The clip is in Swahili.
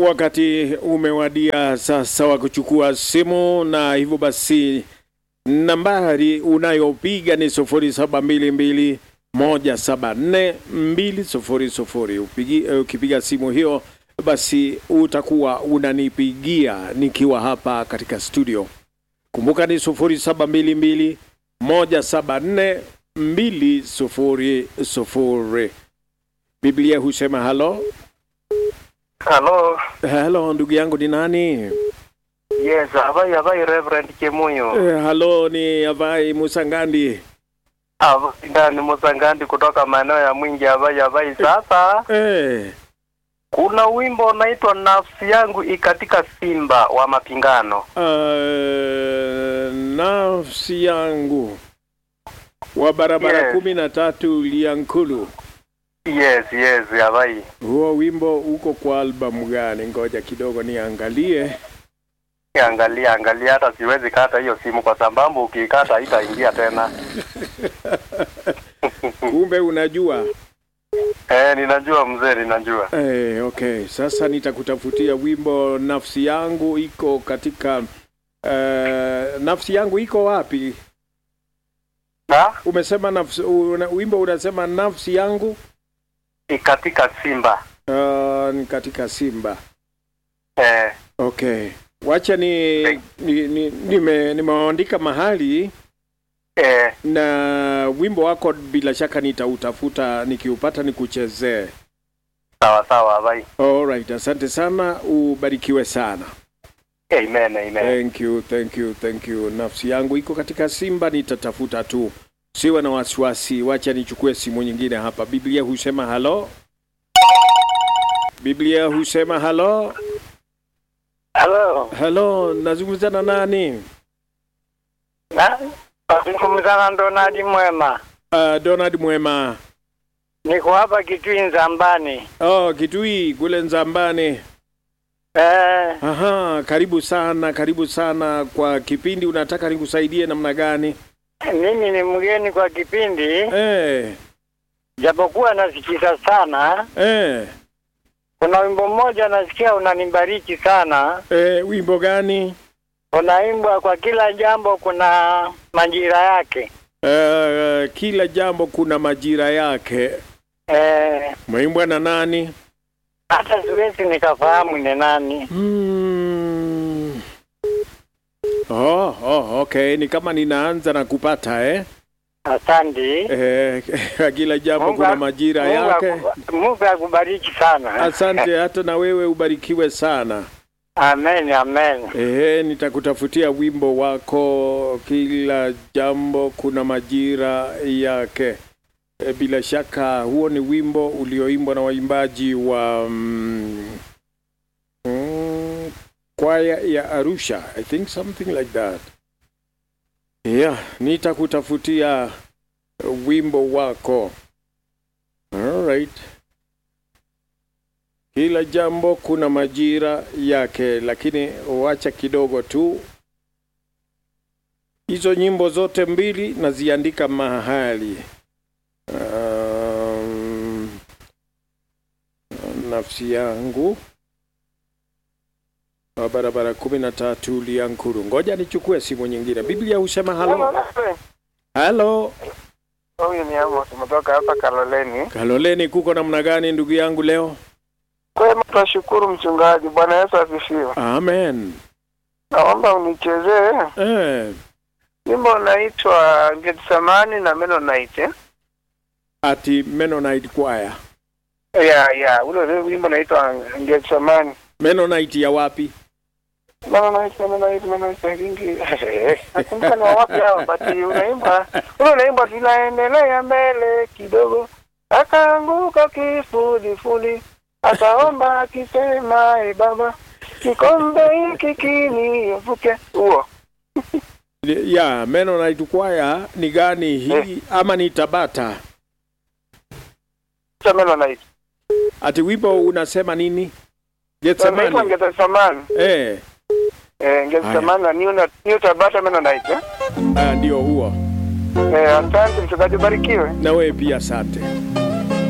Wakati umewadia sasa wa kuchukua simu, na hivyo basi nambari unayopiga ni sufuri saba mbili mbili moja saba nne mbili sufuri sufuri. Upigi, ukipiga simu hiyo basi utakuwa unanipigia nikiwa hapa katika studio. Kumbuka ni sufuri saba mbili mbili moja saba nne mbili sufuri sufuri. Biblia husema halo Halo. halo, ndugu yangu ni nani? Yes, habari habari Reverend Kimuyo. Eh, halo ni Avai Musangandi. Habari ndani Musangandi kutoka maeneo ya Mwingi habari habari. Sasa Eh, kuna wimbo unaitwa nafsi yangu ikatika simba wa mapingano. uh, nafsi yangu wa barabara Yes. kumi na tatu Liankulu. Yes, yes, habari. Huo wimbo uko kwa albamu gani? Ngoja kidogo niangalie. Angalia angalia, hata siwezi kata hiyo simu kwa sababu ukikata haitaingia tena. Kumbe unajua. Eh, ninajua mzee, ninajua. Eh, okay, sasa nitakutafutia wimbo nafsi yangu iko katika uh, nafsi yangu iko wapi? Na Umesema nafsi, una, wimbo unasema nafsi yangu ikatika simba. uh, ni katika Simba. Eh, Okay, wacha ni ni- ni- nime- nimeandika mahali eh, na wimbo wako bila shaka nitautafuta, nikiupata nikuchezee. sawa sawa, habari. Alright, asante sana, ubarikiwe sana. Amen, amen. Thank you, thank you, thank you. Nafsi yangu iko katika Simba, nitatafuta tu, siwe na wasiwasi. Wacha nichukue simu nyingine hapa. Biblia husema halo, Biblia husema halo, Hello. halo, nazungumza na nani? Na nazungumza na Donald Mwema. Uh, Donald Mwema. Niko hapa Kitui Nzambani. Oh, Kitui kule Nzambani. Eh, Aha, karibu sana, karibu sana kwa kipindi. Unataka nikusaidie namna gani? mimi ni mgeni kwa kipindi, Eh, japokuwa nasikiza sana. eh, Kuna wimbo mmoja nasikia unanibariki sana, eh, wimbo gani? unaimbwa kwa kila jambo kuna majira yake. Eh, kila jambo kuna majira yake. Eh, Mwaimbwa na nani? hata siwezi nikafahamu ni nani. Hmm. Oh, oh, okay. Ni kama ninaanza na kupata eh? Asante. Eh, kila jambo Mungu kuna ak- majira Mungu yake. aku- Mungu akubariki sana. Asante, hata na wewe ubarikiwe sana. Amen, amen. Ehe, nitakutafutia wimbo wako, kila jambo kuna majira yake. E, bila shaka huo ni wimbo ulioimbwa na waimbaji wa mm, mm, kwaya ya Arusha, I think something like that. Yeah, nitakutafutia wimbo wako. All right. Kila jambo kuna majira yake, lakini wacha kidogo tu. Hizo nyimbo zote mbili naziandika mahali. Um, nafsi yangu wa barabara kumi na tatu Liankuru. Ngoja nichukue simu nyingine. Biblia husema halo, halo. Huyu ni Amos kutoka hapa Kaloleni. Kaloleni, kuko namna gani ndugu yangu leo? Kwema, tunashukuru mchungaji. Bwana Yesu asifiwe. Amen. Naomba unichezee Eh, wimbo unaitwa Getsemani na Mennonite. ati Mennonite choir. Ya ya, ule ule wimbo unaitwa Getsemani. Mennonite ya wapi? Mennonite, Mennonite, Mennonite vingi. Nakumbuka ni wa wapi hao, but unaimba ule unaimba, tunaendelea mbele kidogo, akaanguka kifudifudi, akaomba akisema, e Baba, kikombe hiki kiniepuke. Huo ya Mennonite choir ni gani hii ama ni Tabata? cha Mennonite. Ati wimbo unasema nini? Unaitwa Getsemani. Getsemani. Eh, Eh, Getsemani na New New Tabata Mennonite. eh? ah, ndio huo. Eh, asante mchungaji, barikiwe. Na wewe pia asante.